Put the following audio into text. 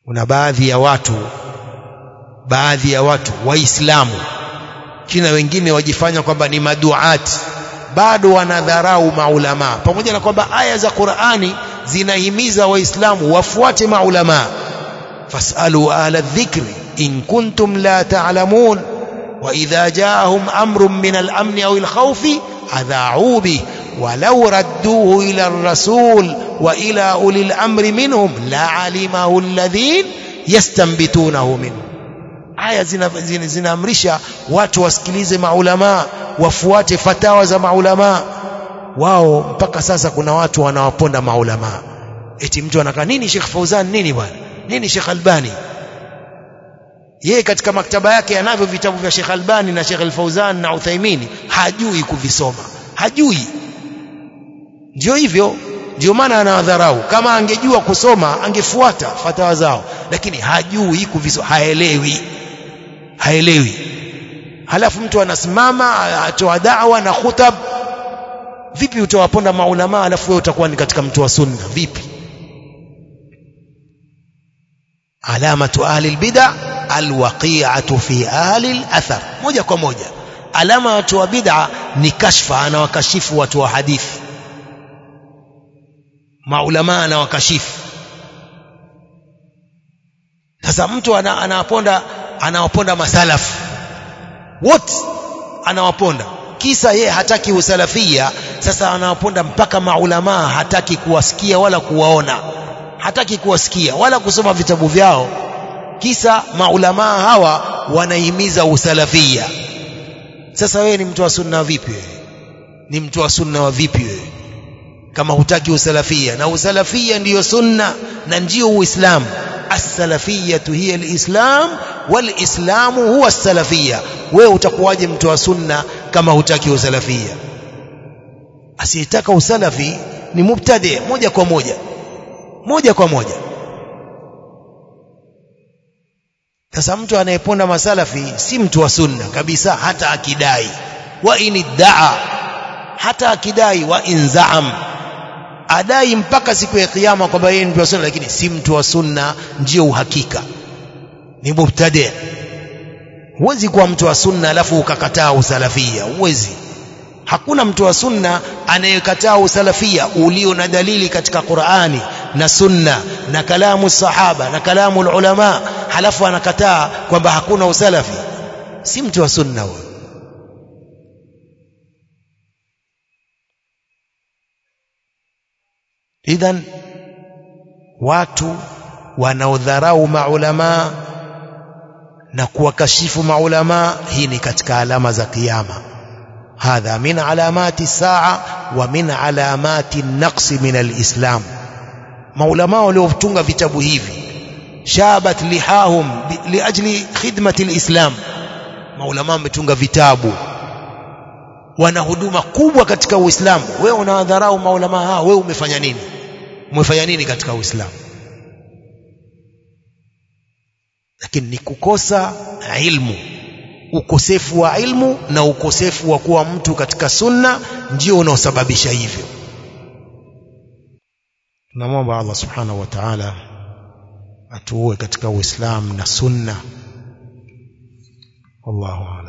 kuna baadhi ya watu baadhi ya watu waislamu kina wengine wajifanya kwamba ni maduati bado wanadharau maulama pamoja na kwamba aya za Qur'ani zinahimiza waislamu wafuate maulama fasalu ahla dhikri in kuntum la ta'lamun wa idha ja'ahum amrun min al-amn aw al-khawf adha'u bih ولو ردوه إلى الرسول وإلى أولي الأمر منهم لعلمه الذين يستنبتونه منه aya zinaamrisha zina, zina watu wasikilize maulama wafuate fatawa za maulama wao mpaka sasa kuna watu wanawaponda maulama eti mtu anakaa nini Sheikh Fauzan nini bwana nini Sheikh Albani yeye katika maktaba yake anavyo vitabu vya Sheikh Albani na Sheikh Al-Fauzan na Uthaimini hajui kuvisoma hajui ndio hivyo ndio maana anawadharau kama angejua kusoma angefuata fatawa zao lakini hajui kuvisoma haelewi haelewi halafu mtu anasimama atoa da'wa na khutab vipi utawaponda maulama halafu wewe utakuwa ni katika mtu wa sunna vipi alamatu ahli albid'a alwaqi'atu fi ahli alathar moja kwa moja alama watu wa bid'a ni kashfa anawakashifu watu wa hadithi maulama anawakashifu sasa mtu anawaponda anawaponda masalafu wote anawaponda kisa ye hataki usalafia sasa anawaponda mpaka maulamaa hataki kuwasikia wala kuwaona hataki kuwasikia wala kusoma vitabu vyao kisa maulamaa hawa wanahimiza usalafia sasa wewe ni mtu wa sunna vipi wewe ni mtu wa sunna wa vipi wewe kama hutaki usalafia na usalafia ndiyo sunna na ndiyo uislamu السلفية هي الإسلام والإسلام هو السلفية wewe utakuwaje mtu wa sunna kama hutaki usalafia asiyetaka usalafi ni mubtadi moja kwa moja moja kwa moja sasa mtu anayeponda masalafi si mtu wa sunna kabisa hata akidai wa iniddaa hata akidai wa inzaam adai mpaka siku ya kiyama kwamba yeye ni mtu wa sunna lakini si mtu wa sunna ndio uhakika ni mubtadi huwezi kuwa mtu wa sunna alafu ukakataa usalafia huwezi hakuna mtu wa sunna anayekataa usalafia ulio na dalili katika Qur'ani na sunna na kalamu sahaba na kalamu ulama halafu anakataa kwamba hakuna usalafi si mtu wa sunna huyo idhan watu wanaodharau maulama na kuwakashifu maulama hii ni katika alama za kiyama hadha min alamati saa wa min alamati naqsi min alislam maulama waliotunga vitabu hivi shabat lihahum liajli khidmati alislam maulama wametunga vitabu wana huduma kubwa katika Uislamu wewe unawadharau maulama hao wewe umefanya nini umefanya nini katika Uislamu lakini ni kukosa ilmu ukosefu wa ilmu na ukosefu wa kuwa mtu katika sunna ndio unaosababisha hivyo tunamwomba Allah subhanahu wa ta'ala atuue katika Uislamu na sunna wallahu